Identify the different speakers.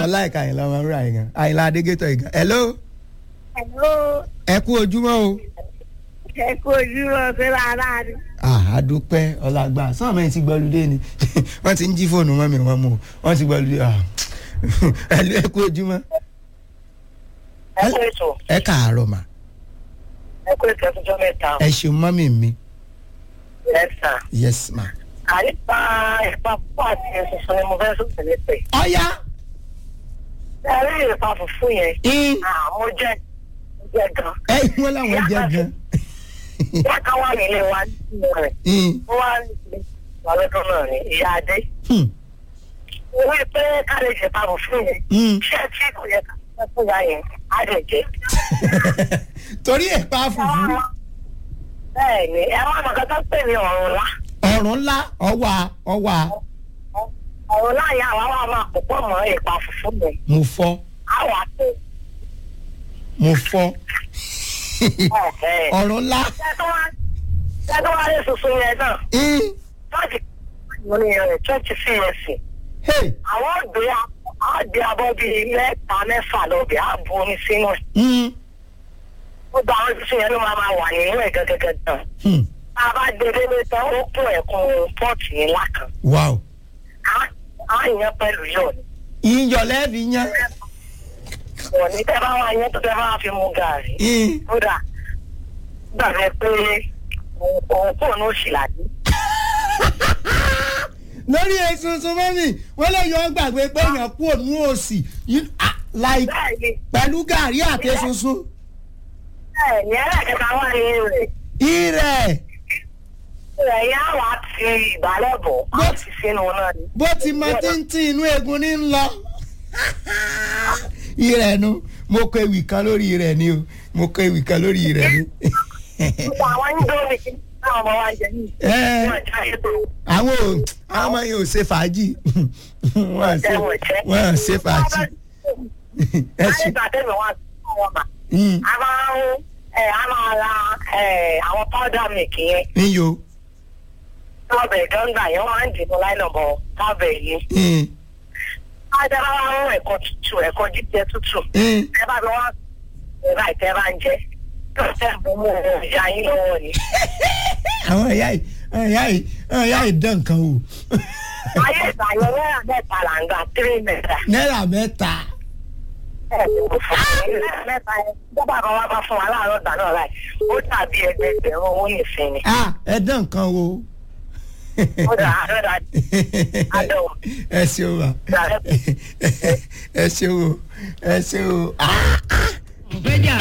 Speaker 1: láìka àyìnlá ọmọ rúra yìí gan àyìnlá adégétọ̀ yìí gan hello
Speaker 2: Hello,
Speaker 1: ẹ kú ojúmọ́ o.
Speaker 2: ẹ kú ojú ọ̀sẹ̀ rárá ni.
Speaker 1: àdúpẹ́ ọ̀làgbà sọ́ọ̀mù ẹ̀ ti gbọ́lùdé ni wọ́n ti ń jí fóònù mọ́ mi wọ́n mú wọ́n ti gbọ́lùdé ẹ̀lú ẹ kú ojúmọ́
Speaker 3: ẹ kú ètò
Speaker 1: ẹ káàárọ̀ mà
Speaker 3: ẹ kú ètò ẹkúnjọ mẹ́ta
Speaker 1: ẹ ṣeun mọ́mì mi
Speaker 3: ẹ sà
Speaker 1: yes ma.
Speaker 3: àyípa ìpa púpọ̀ àti ẹ̀sùn ni mo fẹ́ sùn tẹ̀lé pé
Speaker 1: ọ̀ya
Speaker 3: ẹ rí ìpa fùfú yẹn
Speaker 1: in
Speaker 3: mo jẹ mo jẹ gan
Speaker 1: ẹ wọ́n làwọn jẹ́ gan
Speaker 3: ìyá kan wà nílé wa nínú rẹ̀
Speaker 1: in
Speaker 3: ó wá ní ìpínlẹ̀ wà lọ́dún náà ní ìyá adé
Speaker 1: hmm,
Speaker 3: mo rí i pé ká lè ṣe ìpa fùfú yẹn
Speaker 1: hmm.
Speaker 3: ṣé tí kò yẹ ká fẹ́ fún ìyá yẹn á lè jẹ.
Speaker 1: torí ẹ̀ pa fùfú
Speaker 3: bẹ́ẹ̀ ni ẹ wá mọ̀ kọ́tọ́ pè ní ọ̀run ńlá
Speaker 1: ọ̀rùn ńlá ọwà ọwà
Speaker 3: ọ̀run ńlá yẹn àwa wà máa pò pọ̀ mọ́ ìpa fùfú yẹn
Speaker 1: mo fọ́
Speaker 3: àwa tó
Speaker 1: mo fọ́
Speaker 3: ọ̀fẹ́.
Speaker 1: ọ̀rùn ńlá
Speaker 3: Ṣẹ́gun wá lè sunsun yẹn náà.
Speaker 1: in
Speaker 3: Chọ́ọ̀chì mo ní ẹ̀rẹ̀ chọ́ọ̀chì CAC.
Speaker 1: hey
Speaker 3: Àwọn ògbé àgbé abọ́ bíi mẹ́ta mẹ́fà lọ́bẹ̀ á bu omi sínú ẹ̀.
Speaker 1: hmm,
Speaker 3: Gbogbo àwọn sísun yẹn ló máa máa wà nínú ẹ̀ gẹ́gẹ́gẹ́ náà.
Speaker 1: hmm.
Speaker 3: Tá a bá gbé délé tán, ó kún ẹ̀kún pọ́ọ̀tì yẹn lákan.
Speaker 1: wow
Speaker 3: Á- Á yẹn pẹ̀lú yọ̀ ni.
Speaker 1: iyọ̀ lẹ́ẹ̀fì yán
Speaker 3: Wọ̀n ní tẹ́ bá wá yẹn tó tẹ́ bá fi mu gàrí.
Speaker 1: in
Speaker 3: Kódà gbàgbé pé òun òun kò ní òṣìlàdí.
Speaker 1: lórí esunsun mọ́mì wọ́n lè yọ ọ́ gbàgbé pé èèyàn kú òun òsì You- ah, like
Speaker 3: Bẹ́ẹ̀ ni.
Speaker 1: pẹ̀lú gàrí àti esunsun
Speaker 3: Bẹ́ẹ̀ ni ẹlẹ́kẹ̀ta wà ní rẹ̀.
Speaker 1: ìrẹ̀
Speaker 3: ẹ̀yà wa ti ìbálẹ̀ bọ̀ á
Speaker 1: Bó-
Speaker 3: ti sínú náà ni.
Speaker 1: bó ti mọ títí inú egun ní ń lọ ìrẹ̀ nu mo kọ ewì kan lórí ìrẹ̀ ni o mo kọ ewì kan lórí ìrẹ̀ ni
Speaker 3: Gbogbo àwọn indomie tí àwọn ọmọ wa ń jẹ ní
Speaker 1: Ẹ.
Speaker 3: ìwọ̀n ìjà ètò
Speaker 1: àwọn ò àwọn ọmọ yẹn ò ṣe fàájì wọ́n à ṣe
Speaker 3: ẹ̀wọ̀n jẹ́.
Speaker 1: wọ́n à ṣe fàájì ẹ ṣe
Speaker 3: Nígbà tẹ́lẹ̀ wọn àti àwọn ọmọ.
Speaker 1: Mm,
Speaker 3: A máa ń ẹ̀ a máa ra ẹ̀ àwọn powder milk yẹn.
Speaker 1: níyò
Speaker 3: Tọ́bẹ̀ gánga yẹn wọ́n á ń dìbò láìlọ́bọ̀ tọ́bẹ̀ yìí.
Speaker 1: mm,
Speaker 3: Ajá bá wá ń ẹ̀kọ́ tútù ẹ̀kọ́ jíjẹ tútù.
Speaker 1: mm.
Speaker 3: Ẹ bá bí wọ́n ẹ̀rọ àìtẹ́ bá ń jẹ. Yóò tẹ́ mú mú ìyá yín lọ́wọ́ ni.
Speaker 1: àwọn ẹ̀yà yìí àwọn ẹ̀yà yìí àwọn ẹ̀yà yìí dán nǹkan o
Speaker 3: Ayé ìgbàyẹn náírà mẹ́ta là ń gbà tírí mẹ́ta.
Speaker 1: náírà mẹ́ta
Speaker 3: mẹ́ta yẹn bọ́bá kan wá bá fún wa láàárọ̀ ìgbà náà láì ó dàbí ẹgbẹgbẹ̀rún owó nìsín ni.
Speaker 1: ah ẹ dán nǹkan o
Speaker 3: ó dà á dà àdéhùn
Speaker 1: ẹ ṣeun wa ẹ ṣeun o ẹ ṣeun o. Ah, ah.